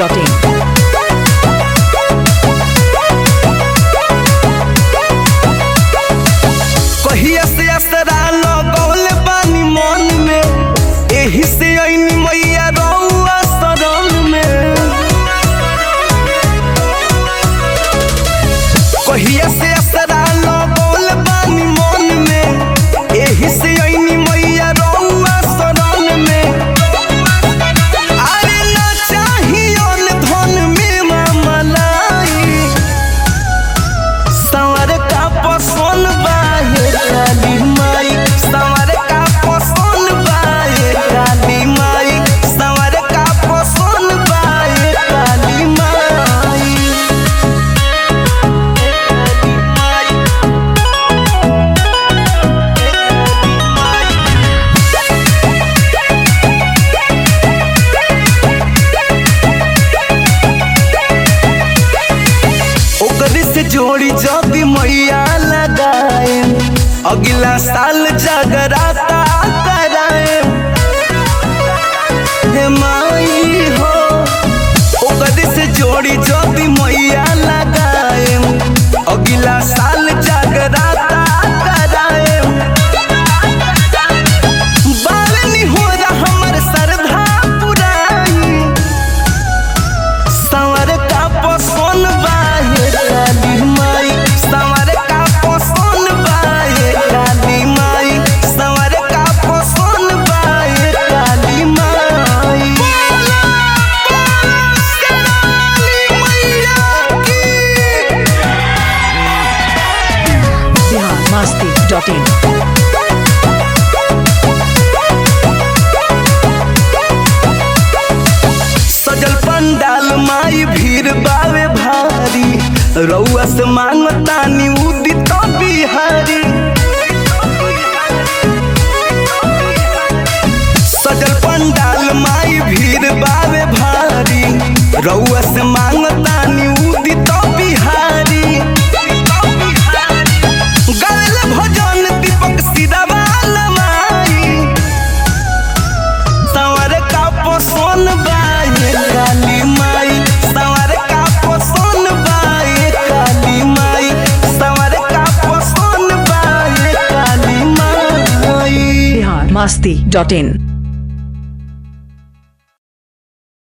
biharmasti.in कहिया से असरा लगौल बानी मन में एही से ऐनी मैया रउआ शरण में कहिया से असरा लगौल बानी मन में एही से ऐनी मैया रउआ शरण में अरे ना चाहिए धन में मामलाई संवर का पसंद बाहे काली माई संवर का पसंद बाहे काली माई संवर का पसंद बाहे काली माई ओकरे से जोड़ी जब मैया लगाए अगला साल जगराता कराए हे माई हो ओकरे से जोड़ी जब मैया लगाए अगला साल जगराता कराए बालनी हो हमर श्रद्धा पुराई संवर का पसंद बाहे काली माई संवर का पसंद बाहे काली माई संवर का पसंद बाहे काली माई biharmasti.in सजल पंडाल माई भीड़ बावे भारी रउआ से मांगतानी उदित बिहारी सजल पंडाल माई भीड़ बावे भारी रउआ से मांगतानी उदित बिहारी गावेल भजन दीपक सिरावाल माई संवर का पसंद बाए काली माई संवर का पसंद बाए काली माई संवर का पसंद बाए काली माई biharmasti.in